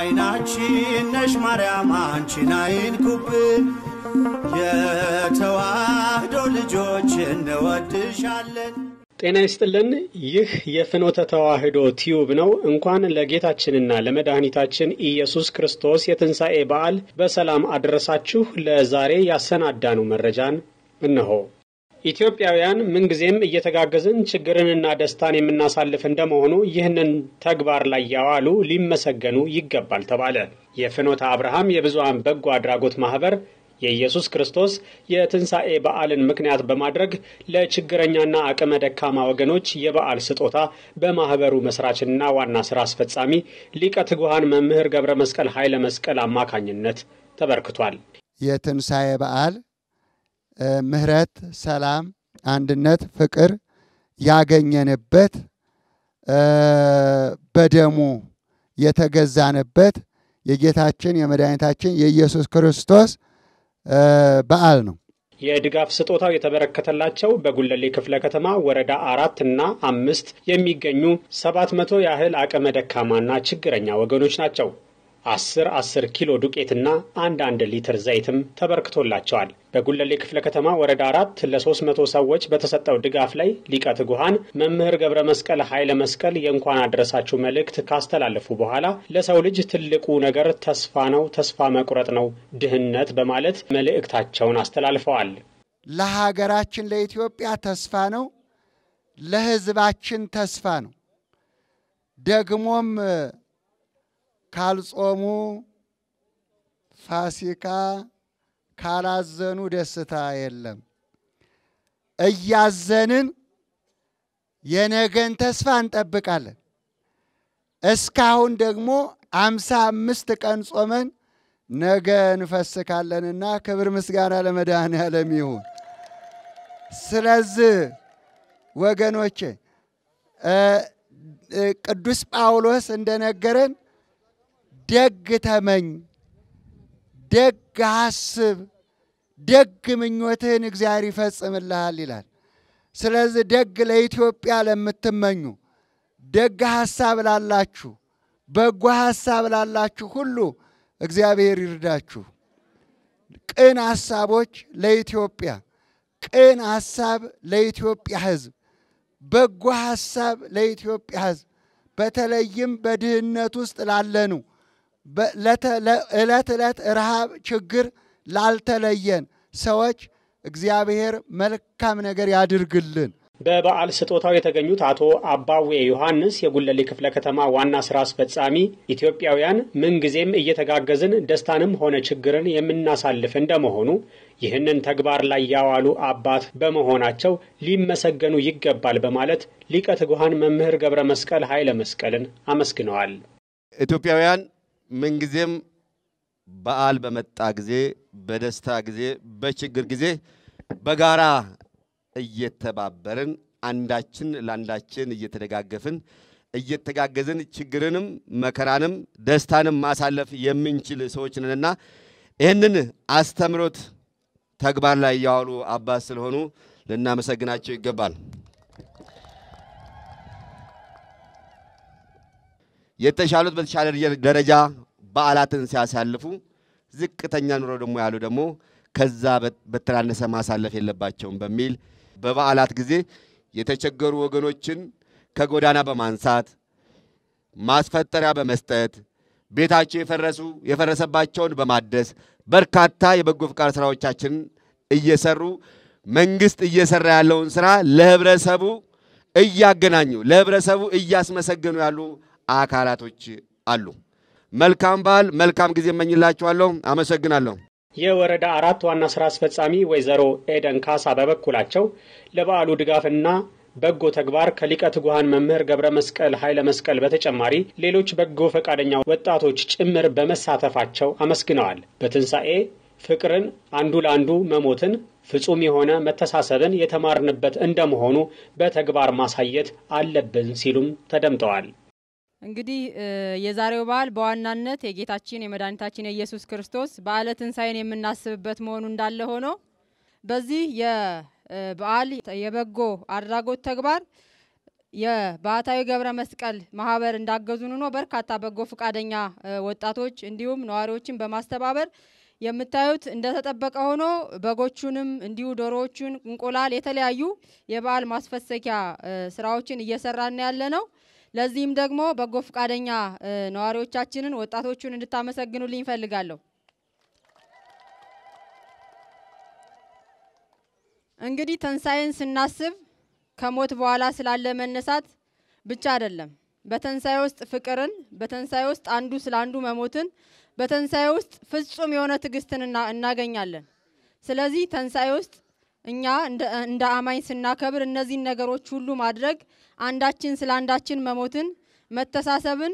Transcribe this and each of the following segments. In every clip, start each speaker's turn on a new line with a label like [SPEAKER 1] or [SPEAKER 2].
[SPEAKER 1] አይናችን ነሽ ማርያም አንቺን አይንኩብን፣ የተዋህዶ ልጆች እንወድሻለን።
[SPEAKER 2] ጤና ይስጥልን። ይህ የፍኖተ ተዋህዶ ቲዩብ ነው። እንኳን ለጌታችንና ለመድኃኒታችን ኢየሱስ ክርስቶስ የትንሣኤ በዓል በሰላም አደረሳችሁ። ለዛሬ ያሰናዳኑ መረጃን እነሆ። ኢትዮጵያውያን ምንጊዜም እየተጋገዝን ችግርንና ደስታን የምናሳልፍ እንደመሆኑ ይህንን ተግባር ላይ ያዋሉ ሊመሰገኑ ይገባል ተባለ። የፍኖተ አብርሃም የብዙሃን በጎ አድራጎት ማኅበር የኢየሱስ ክርስቶስ የትንሣኤ በዓልን ምክንያት በማድረግ ለችግረኛና አቅመ ደካማ ወገኖች የበዓል ስጦታ በማኅበሩ መስራችና ዋና ሥራ አስፈጻሚ ሊቀ ትጉሃን መምህር ገብረ መስቀል ኃይለ መስቀል አማካኝነት ተበርክቷል።
[SPEAKER 3] የትንሣኤ በዓል ምሕረት፣ ሰላም፣ አንድነት፣ ፍቅር ያገኘንበት በደሙ የተገዛንበት የጌታችን የመድኃኒታችን የኢየሱስ ክርስቶስ በዓል ነው።
[SPEAKER 2] የድጋፍ ስጦታው የተበረከተላቸው በጉለሌ ክፍለ ከተማ ወረዳ አራት እና አምስት የሚገኙ ሰባት መቶ ያህል አቅመ ደካማና ችግረኛ ወገኖች ናቸው። አስር አስር ኪሎ ዱቄትና አንድ አንድ ሊትር ዘይትም ተበርክቶላቸዋል። በጉለሌ ክፍለ ከተማ ወረዳ አራት ለሶስት መቶ ሰዎች በተሰጠው ድጋፍ ላይ ሊቀ ትጉሃን መምህር ገብረ መስቀል ኃይለ መስቀል የእንኳን አድረሳችሁ መልእክት ካስተላለፉ በኋላ ለሰው ልጅ ትልቁ ነገር ተስፋ ነው፣ ተስፋ መቁረጥ ነው ድህነት በማለት መልእክታቸውን አስተላልፈዋል።
[SPEAKER 3] ለሀገራችን ለኢትዮጵያ ተስፋ ነው፣ ለሕዝባችን ተስፋ ነው። ደግሞም ካልጾሙ ፋሲካ ካላዘኑ ደስታ የለም። እያዘንን የነገን ተስፋ እንጠብቃለን። እስካሁን ደግሞ አምሳ አምስት ቀን ጾመን ነገ እንፈስካለንና ክብር ምስጋና ለመድኃኔዓለም ይሁን። ስለዚህ ወገኖቼ ቅዱስ ጳውሎስ እንደነገረን ደግ ተመኝ፣ ደግ አስብ፣ ደግ ምኞትህን እግዚአብሔር ይፈጽምልሃል ይላል። ስለዚህ ደግ ለኢትዮጵያ ለምትመኙ ደግ ሐሳብ ላላችሁ፣ በጎ ሐሳብ ላላችሁ ሁሉ እግዚአብሔር ይርዳችሁ። ቅን ሐሳቦች ለኢትዮጵያ፣ ቅን ሐሳብ ለኢትዮጵያ ሕዝብ፣ በጎ ሐሳብ ለኢትዮጵያ ሕዝብ በተለይም በድህነት ውስጥ ላለኑ ዕለት ዕለት ረሃብ፣ ችግር ላልተለየን ሰዎች እግዚአብሔር መልካም ነገር ያድርግልን።
[SPEAKER 2] በበዓል ስጦታው የተገኙት አቶ አባዌ ዮሐንስ የጉለሌ ክፍለ ከተማ ዋና ስራ አስፈጻሚ ኢትዮጵያውያን ምንጊዜም እየተጋገዝን ደስታንም ሆነ ችግርን የምናሳልፍ እንደመሆኑ ይህንን ተግባር ላይ ያዋሉ አባት በመሆናቸው ሊመሰገኑ ይገባል በማለት ሊቀ ትጉሃን መምህር ገብረ መስቀል ኃይለ መስቀልን አመስግነዋል።
[SPEAKER 4] ኢትዮጵያውያን ምንጊዜም በዓል በመጣ ጊዜ፣ በደስታ ጊዜ፣ በችግር ጊዜ በጋራ እየተባበርን አንዳችን ለአንዳችን እየተደጋገፍን እየተጋገዝን ችግርንም መከራንም ደስታንም ማሳለፍ የምንችል ሰዎች ነንና ይህንን አስተምሮት ተግባር ላይ ያዋሉ አባት ስለሆኑ ልናመሰግናቸው ይገባል። የተሻሉት በተሻለ ደረጃ በዓላትን ሲያሳልፉ ዝቅተኛ ኑሮ ደግሞ ያሉ ደግሞ ከዛ በተናነሰ ማሳለፍ የለባቸውም በሚል በበዓላት ጊዜ የተቸገሩ ወገኖችን ከጎዳና በማንሳት ማስፈጠሪያ በመስጠት ቤታቸው የፈረሱ የፈረሰባቸውን በማደስ በርካታ የበጎ ፍቃድ ስራዎቻችንን እየሰሩ መንግስት እየሰራ ያለውን ስራ ለህብረተሰቡ እያገናኙ ለህብረተሰቡ እያስመሰገኑ ያሉ አካላቶች አሉ። መልካም በዓል፣ መልካም ጊዜ እመኝላችኋለሁ። አመሰግናለሁ።
[SPEAKER 2] የወረዳ አራት ዋና ስራ አስፈጻሚ ወይዘሮ ኤደን ካሳ በበኩላቸው ለበዓሉ ድጋፍና በጎ ተግባር ከሊቀ ትጉሃን መምህር ገብረ መስቀል ኃይለ መስቀል በተጨማሪ ሌሎች በጎ ፈቃደኛ ወጣቶች ጭምር በመሳተፋቸው አመስግነዋል። በትንሣኤ ፍቅርን፣ አንዱ ለአንዱ መሞትን፣ ፍጹም የሆነ መተሳሰብን የተማርንበት እንደመሆኑ በተግባር ማሳየት አለብን ሲሉም ተደምጠዋል።
[SPEAKER 5] እንግዲህ የዛሬው በዓል በዋናነት የጌታችን የመድኃኒታችን የኢየሱስ ክርስቶስ በዓለ ትንሣኤን የምናስብበት መሆኑ እንዳለ ሆኖ በዚህ የበዓል የበጎ አድራጎት ተግባር የባህታዊ ገብረ መስቀል ማህበር እንዳገዙን ሆኖ በርካታ በጎ ፈቃደኛ ወጣቶች እንዲሁም ነዋሪዎችን በማስተባበር የምታዩት እንደተጠበቀ ሆኖ በጎቹንም እንዲሁ ዶሮዎቹን፣ እንቁላል፣ የተለያዩ የበዓል ማስፈሰኪያ ስራዎችን እየሰራን ያለ ነው። ለዚህም ደግሞ በጎ ፈቃደኛ ነዋሪዎቻችንን ወጣቶቹን እንድታመሰግኑልኝ እፈልጋለሁ። እንግዲህ ትንሣኤን ስናስብ ከሞት በኋላ ስላለ መነሳት ብቻ አይደለም። በትንሣኤ ውስጥ ፍቅርን፣ በትንሣኤ ውስጥ አንዱ ስለ አንዱ መሞትን፣ በትንሣኤ ውስጥ ፍጹም የሆነ ትዕግስትን እናገኛለን። ስለዚህ ትንሣኤ ውስጥ እኛ እንደ አማኝ ስናከብር እነዚህን ነገሮች ሁሉ ማድረግ አንዳችን ስለ አንዳችን መሞትን፣ መተሳሰብን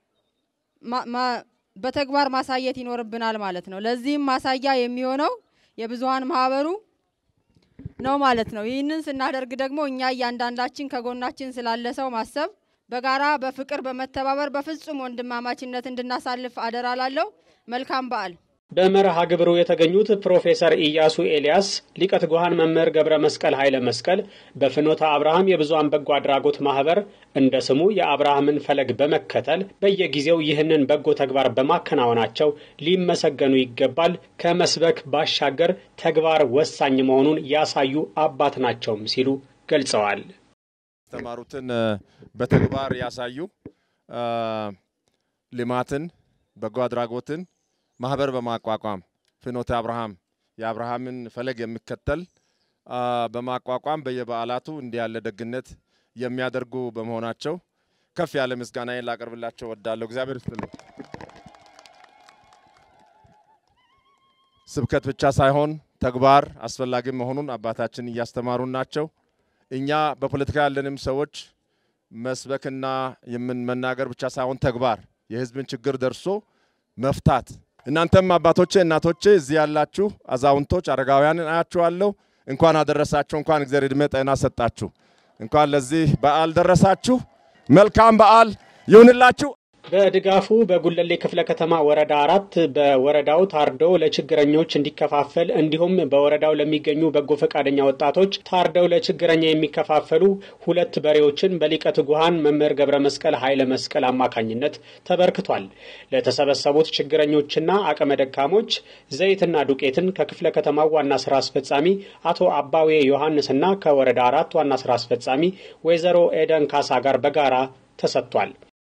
[SPEAKER 5] በተግባር ማሳየት ይኖርብናል ማለት ነው። ለዚህም ማሳያ የሚሆነው የብዙሀን ማህበሩ ነው ማለት ነው። ይህንን ስናደርግ ደግሞ እኛ እያንዳንዳችን ከጎናችን ስላለ ሰው ማሰብ በጋራ በፍቅር በመተባበር በፍጹም ወንድማማችነት እንድናሳልፍ አደራ ላለው መልካም በዓል።
[SPEAKER 2] በመርሃ ግብሩ የተገኙት ፕሮፌሰር ኢያሱ ኤልያስ፣ ሊቀ ትጉሃን መምህር ገብረ መስቀል ኃይለ መስቀል በፍኖተ አብርሃም የብዙሃን በጎ አድራጎት ማህበር እንደ ስሙ የአብርሃምን ፈለግ በመከተል በየጊዜው ይህንን በጎ ተግባር በማከናወናቸው ሊመሰገኑ ይገባል። ከመስበክ ባሻገር ተግባር ወሳኝ መሆኑን ያሳዩ አባት ናቸውም ሲሉ ገልጸዋል።
[SPEAKER 6] የተማሩትን በተግባር ያሳዩ ልማትን፣ በጎ አድራጎትን ማህበር በማቋቋም ፍኖተ አብርሃም የአብርሃምን ፈለግ የሚከተል በማቋቋም በየበዓላቱ እንዲህ ያለ ደግነት የሚያደርጉ በመሆናቸው ከፍ ያለ ምስጋናዬን ላቀርብላቸው ወዳለሁ። እግዚአብሔር ይስጥልኝ። ስብከት ብቻ ሳይሆን ተግባር አስፈላጊ መሆኑን አባታችን እያስተማሩን ናቸው። እኛ በፖለቲካ ያለንም ሰዎች መስበክና የምን መናገር ብቻ ሳይሆን ተግባር የህዝብን ችግር ደርሶ መፍታት እናንተም አባቶቼ፣ እናቶቼ እዚህ ያላችሁ አዛውንቶች፣ አረጋውያንን አያችኋለሁ። እንኳን አደረሳችሁ። እንኳን እግዚአብሔር ዕድሜ ጤና ሰጣችሁ። እንኳን ለዚህ በዓል ደረሳችሁ። መልካም በዓል ይሁንላችሁ።
[SPEAKER 2] በድጋፉ በጉለሌ ክፍለ ከተማ ወረዳ አራት በወረዳው ታርደው ለችግረኞች እንዲከፋፈል እንዲሁም በወረዳው ለሚገኙ በጎ ፈቃደኛ ወጣቶች ታርደው ለችግረኛ የሚከፋፈሉ ሁለት በሬዎችን በሊቀ ትጉሃን መምህር ገብረ መስቀል ኃይለ መስቀል አማካኝነት ተበርክቷል። ለተሰበሰቡት ችግረኞችና አቅመ ደካሞች ዘይትና ዱቄትን ከክፍለ ከተማው ዋና ስራ አስፈጻሚ አቶ አባዌ ዮሐንስና ከወረዳ አራት ዋና ስራ አስፈጻሚ ወይዘሮ ኤደን ካሳ ጋር በጋራ ተሰጥቷል።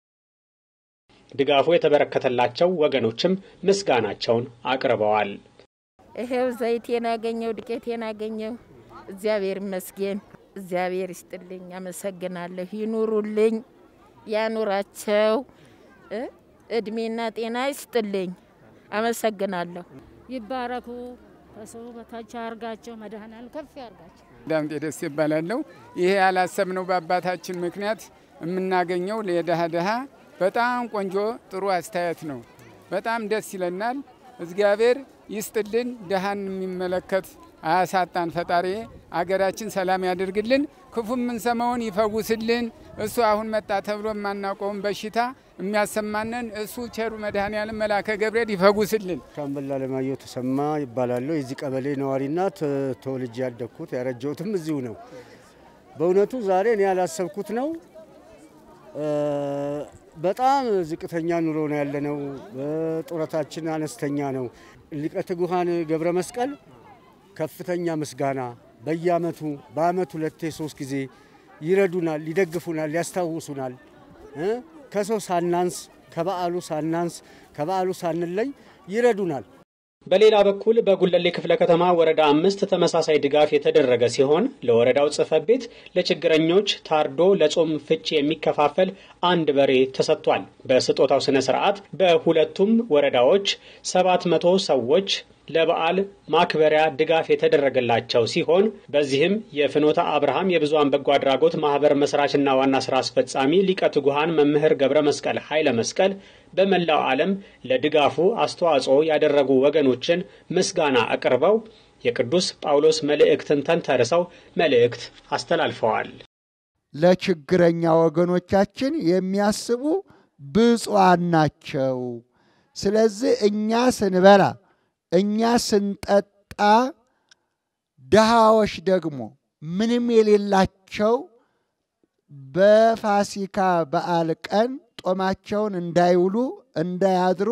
[SPEAKER 2] ድጋፉ የተበረከተላቸው ወገኖችም ምስጋናቸውን አቅርበዋል።
[SPEAKER 7] ይሄው ዘይቴን አገኘው፣ ዱቄቴን አገኘው። እግዚአብሔር ይመስገን። እግዚአብሔር ይስጥልኝ። አመሰግናለሁ። ይኑሩልኝ፣ ያኑራቸው፣ እድሜና ጤና ይስጥልኝ። አመሰግናለሁ።
[SPEAKER 8] ይባረኩ፣ ከሰው በታች አርጋቸው፣ መድኃኔዓለም ከፍ ያርጋቸው።
[SPEAKER 9] ዳምጤ ደስ ይባላለሁ። ይሄ ያላሰብነው በአባታችን ምክንያት የምናገኘው ለድሃ ድሃ በጣም ቆንጆ ጥሩ አስተያየት ነው። በጣም ደስ ይለናል። እግዚአብሔር ይስጥልን። ድሃን የሚመለከት አያሳጣን። ፈጣሪ አገራችን ሰላም ያደርግልን፣ ክፉ የምንሰማውን ይፈውስልን። እሱ አሁን መጣ ተብሎ የማናውቀውን በሽታ የሚያሰማንን እሱ ቸሩ መድኃኔዓለም መልአከ ገብርኤል ይፈውስልን።
[SPEAKER 10] ሻምበል አለማየሁ ተሰማ ይባላለሁ። የዚህ ቀበሌ ነዋሪና ተወልጄ ያደግኩት ያረጀሁትም እዚሁ ነው። በእውነቱ ዛሬ እኔ ያላሰብኩት ነው። በጣም ዝቅተኛ ኑሮ ነው ያለነው። ጡረታችን አነስተኛ ነው። ሊቀ ትጉሃን ገብረ መስቀል ከፍተኛ ምስጋና በየአመቱ በአመት ሁለቴ ሶስት ጊዜ ይረዱናል፣ ይደግፉናል፣ ያስታውሱናል። ከሰው ሳናንስ ከበዓሉ ሳናንስ ከበዓሉ ሳንለይ ይረዱናል።
[SPEAKER 2] በሌላ በኩል በጉለሌ ክፍለ ከተማ ወረዳ አምስት ተመሳሳይ ድጋፍ የተደረገ ሲሆን ለወረዳው ጽሕፈት ቤት ለችግረኞች ታርዶ ለጾም ፍቺ የሚከፋፈል አንድ በሬ ተሰጥቷል። በስጦታው ስነ ስርዓት በሁለቱም ወረዳዎች ሰባት መቶ ሰዎች ለበዓል ማክበሪያ ድጋፍ የተደረገላቸው ሲሆን በዚህም የፍኖተ አብርሃም የብዙሃን በጎ አድራጎት ማህበር መስራችና ዋና ስራ አስፈጻሚ ሊቀ ትጉሃን መምህር ገብረ መስቀል ኃይለ መስቀል በመላው ዓለም ለድጋፉ አስተዋጽኦ ያደረጉ ወገኖችን ምስጋና አቅርበው የቅዱስ ጳውሎስ መልእክትን ተንተርሰው መልእክት አስተላልፈዋል።
[SPEAKER 3] ለችግረኛ ወገኖቻችን የሚያስቡ ብፁዓን ናቸው። ስለዚህ እኛ ስንበላ እኛ ስንጠጣ ድሃዎች ደግሞ ምንም የሌላቸው በፋሲካ በዓል ቀን ጦማቸውን እንዳይውሉ እንዳያድሩ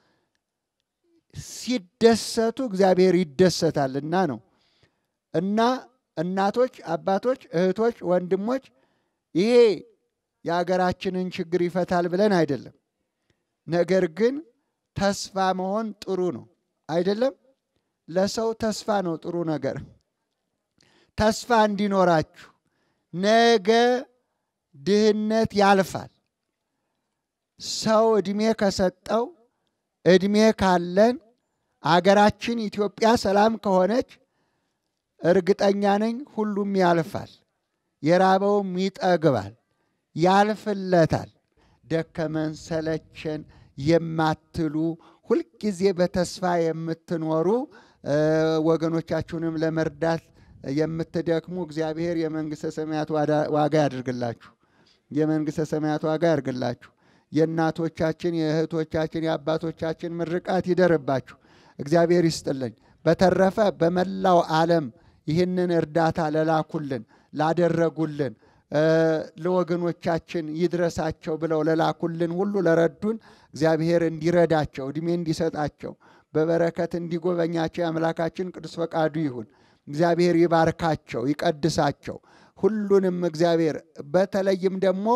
[SPEAKER 3] ሲደሰቱ እግዚአብሔር ይደሰታልና ነው። እና እናቶች፣ አባቶች፣ እህቶች፣ ወንድሞች ይሄ የሀገራችንን ችግር ይፈታል ብለን አይደለም። ነገር ግን ተስፋ መሆን ጥሩ ነው አይደለም። ለሰው ተስፋ ነው ጥሩ ነገር። ተስፋ እንዲኖራችሁ ነገ ድህነት ያልፋል። ሰው እድሜ ከሰጠው እድሜ ካለን አገራችን ኢትዮጵያ ሰላም ከሆነች እርግጠኛ ነኝ ሁሉም ያልፋል። የራበውም ይጠግባል፣ ያልፍለታል። ደከመን ሰለቸን የማትሉ ሁልጊዜ በተስፋ የምትኖሩ ወገኖቻችሁንም ለመርዳት የምትደክሙ እግዚአብሔር የመንግሥተ ሰማያት ዋጋ ያድርግላችሁ። የመንግሥተ ሰማያት ዋጋ ያድርግላችሁ። የእናቶቻችን፣ የእህቶቻችን፣ የአባቶቻችን ምርቃት ይደርባችሁ። እግዚአብሔር ይስጥልኝ። በተረፈ በመላው ዓለም ይህንን እርዳታ ለላኩልን ላደረጉልን ለወገኖቻችን ይድረሳቸው ብለው ለላኩልን ሁሉ ለረዱን እግዚአብሔር እንዲረዳቸው እድሜ እንዲሰጣቸው በበረከት እንዲጎበኛቸው የአምላካችን ቅዱስ ፈቃዱ ይሁን። እግዚአብሔር ይባርካቸው፣ ይቀድሳቸው። ሁሉንም እግዚአብሔር በተለይም ደግሞ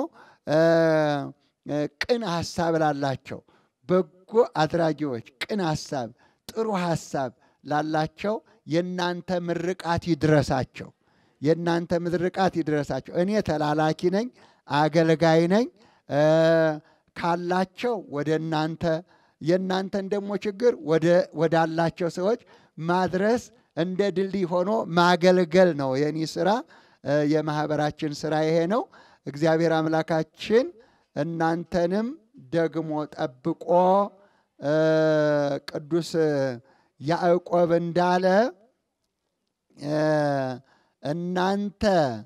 [SPEAKER 3] ቅን ሀሳብ ላላቸው በጎ አድራጊዎች ቅን ሀሳብ፣ ጥሩ ሀሳብ ላላቸው የእናንተ ምርቃት ይድረሳቸው። የእናንተ ምርቃት ይድረሳቸው። እኔ ተላላኪ ነኝ፣ አገልጋይ ነኝ። ካላቸው ወደ እናንተ የእናንተን ደግሞ ችግር ወዳላቸው ሰዎች ማድረስ እንደ ድልድይ ሆኖ ማገልገል ነው የኔ ስራ። የማህበራችን ስራ ይሄ ነው። እግዚአብሔር አምላካችን እናንተንም ደግሞ ጠብቆ ቅዱስ ያዕቆብ እንዳለ እናንተ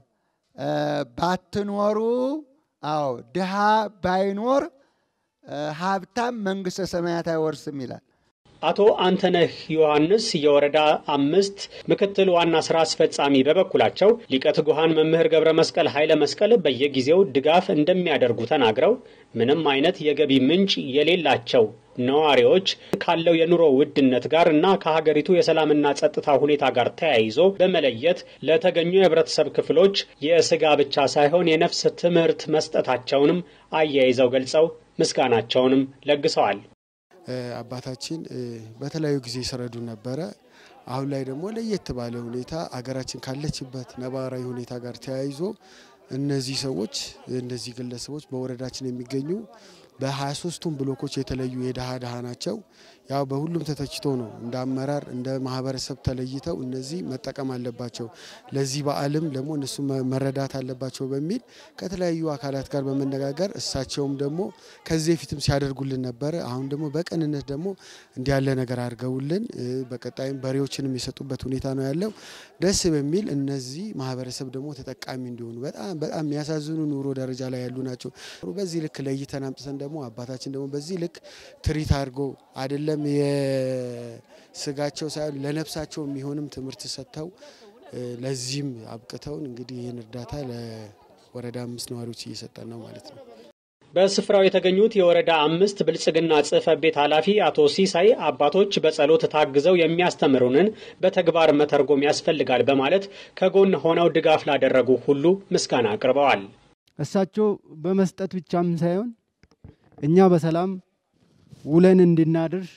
[SPEAKER 3] ባትኖሩ፣ አዎ ድሃ ባይኖር ሀብታም መንግሥተ ሰማያት አይወርስም ይላል።
[SPEAKER 2] አቶ አንተነህ ዮሐንስ የወረዳ አምስት ምክትል ዋና ስራ አስፈጻሚ በበኩላቸው ሊቀ ትጉሃን መምህር ገብረ መስቀል ኃይለ መስቀል በየጊዜው ድጋፍ እንደሚያደርጉ ተናግረው ምንም አይነት የገቢ ምንጭ የሌላቸው ነዋሪዎች ካለው የኑሮ ውድነት ጋር እና ከሀገሪቱ የሰላምና ጸጥታ ሁኔታ ጋር ተያይዞ በመለየት ለተገኙ የህብረተሰብ ክፍሎች የስጋ ብቻ ሳይሆን የነፍስ ትምህርት መስጠታቸውንም አያይዘው ገልጸው ምስጋናቸውንም ለግሰዋል።
[SPEAKER 11] አባታችን በተለያዩ ጊዜ ሲረዱ ነበረ። አሁን ላይ ደግሞ ለየት ባለ ሁኔታ አገራችን ካለችበት ነባራዊ ሁኔታ ጋር ተያይዞ እነዚህ ሰዎች እነዚህ ግለሰቦች በወረዳችን የሚገኙ በ23ቱም ብሎኮች የተለዩ የድሃ ድሃ ናቸው። ያው በሁሉም ተተችቶ ነው እንደ አመራር እንደ ማህበረሰብ ተለይተው እነዚህ መጠቀም አለባቸው፣ ለዚህ በዓልም ደግሞ እነሱ መረዳት አለባቸው በሚል ከተለያዩ አካላት ጋር በመነጋገር እሳቸውም ደግሞ ከዚህ በፊትም ሲያደርጉልን ነበረ። አሁን ደግሞ በቅንነት ደግሞ እንዲህ ያለ ነገር አድርገውልን በቀጣይም በሬዎችንም የሰጡበት ሁኔታ ነው ያለው። ደስ በሚል እነዚህ ማህበረሰብ ደግሞ ተጠቃሚ እንዲሆኑ በጣም በጣም የሚያሳዝኑ ኑሮ ደረጃ ላይ ያሉ ናቸው። በዚህ ልክ ለይተን አምጥተን ደግሞ አባታችን ደግሞ በዚህ ልክ ትሪት አድርጎ አይደለም የስጋቸው ሳይሆን ለነፍሳቸው የሚሆንም ትምህርት ሰጥተው ለዚህም አብቅተውን እንግዲህ ይህን እርዳታ ለወረዳ አምስት ነዋሪዎች እየሰጠን ነው ማለት ነው።
[SPEAKER 2] በስፍራው የተገኙት የወረዳ አምስት ብልጽግና ጽሕፈት ቤት ኃላፊ አቶ ሲሳይ አባቶች በጸሎት ታግዘው የሚያስተምሩንን በተግባር መተርጎም ያስፈልጋል በማለት ከጎን ሆነው ድጋፍ ላደረጉ ሁሉ ምስጋና አቅርበዋል።
[SPEAKER 12] እሳቸው በመስጠት ብቻም ሳይሆን እኛ በሰላም ውለን እንድናድር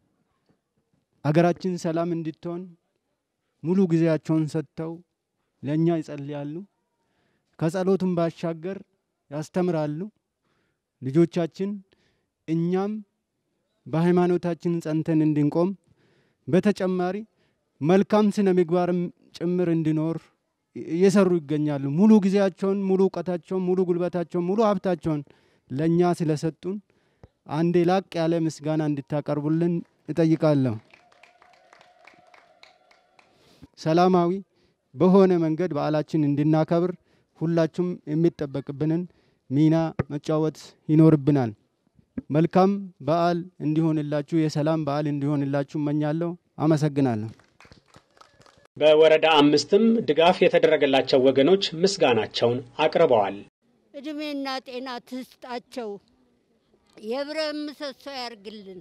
[SPEAKER 12] አገራችን ሰላም እንድትሆን ሙሉ ጊዜያቸውን ሰጥተው ለእኛ ይጸልያሉ። ከጸሎቱም ባሻገር ያስተምራሉ። ልጆቻችን እኛም በሃይማኖታችን ጸንተን እንድንቆም በተጨማሪ መልካም ስነ ምግባርም ጭምር እንዲኖር እየሰሩ ይገኛሉ። ሙሉ ጊዜያቸውን፣ ሙሉ እውቀታቸውን፣ ሙሉ ጉልበታቸውን፣ ሙሉ ሀብታቸውን ለእኛ ስለሰጡን አንዴ ላቅ ያለ ምስጋና እንድታቀርቡልን እጠይቃለሁ። ሰላማዊ በሆነ መንገድ በዓላችን እንድናከብር ሁላችሁም የሚጠበቅብንን ሚና መጫወት ይኖርብናል። መልካም በዓል እንዲሆንላችሁ፣ የሰላም በዓል እንዲሆንላችሁ እመኛለሁ። አመሰግናለሁ።
[SPEAKER 2] በወረዳ አምስትም ድጋፍ የተደረገላቸው ወገኖች ምስጋናቸውን አቅርበዋል።
[SPEAKER 13] እድሜና ጤና ትስጣቸው። የብረት ምሰሶ ያርግልን።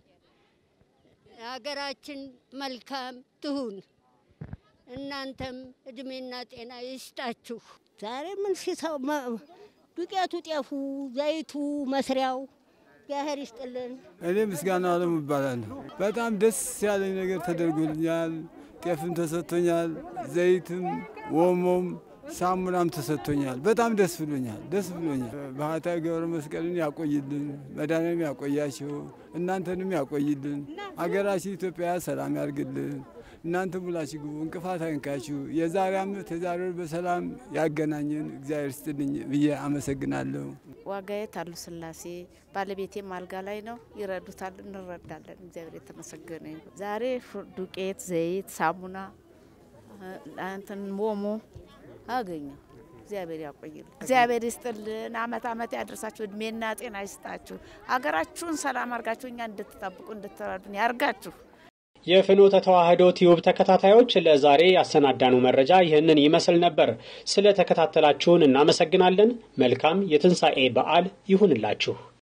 [SPEAKER 13] ሀገራችን መልካም ትሁን። እናንተም እድሜና ጤና ይስጣችሁ።
[SPEAKER 14] ዛሬ ምን ሲሰው ዱቄቱ፣ ጤፉ፣ ዘይቱ፣ መስሪያው እግዚአብሔር ይስጥልን።
[SPEAKER 15] እኔ ምስጋና አለሙ እባላለሁ። በጣም ደስ ያለኝ ነገር ተደርጎልኛል። ጤፍም ተሰጥቶኛል፣ ዘይትም፣ ወሞም ሳሙናም ተሰጥቶኛል። በጣም ደስ ብሎኛል፣ ደስ ብሎኛል። ባህታዊ ገብረ መስቀልን ያቆይልን፣ መድኃኔዓለም ያቆያቸው፣ እናንተንም ያቆይልን። አገራችን ኢትዮጵያ ሰላም ያርግልን። እናንተ ሙላችሁ ግቡ፣ እንቅፋት አይንካችሁ። የዛሬ ዓመት የዛሬ ወር በሰላም ያገናኘን እግዚአብሔር ይስጥልኝ ብዬ አመሰግናለሁ።
[SPEAKER 7] ዋጋዬ ታሉ ስላሴ ባለቤቴም አልጋ ላይ ነው። ይረዱታል፣ እንረዳለን። እግዚአብሔር የተመሰገነ ይሁን። ዛሬ ዱቄት፣ ዘይት፣ ሳሙና እንትን ሞሞ አገኘው። እግዚአብሔር ያቆይልን፣ እግዚአብሔር ይስጥልን። አመት አመት ያደርሳችሁ፣ እድሜና ጤና ይስጣችሁ። ሀገራችሁን ሰላም አርጋችሁ እኛ እንድትጠብቁ እንድትረዱን ያርጋችሁ።
[SPEAKER 2] የፍኖተ ተዋህዶ ቲዩብ ተከታታዮች ለዛሬ ያሰናዳነው መረጃ ይህንን ይመስል ነበር። ስለ ተከታተላችሁን እናመሰግናለን። መልካም የትንሣኤ በዓል ይሁንላችሁ።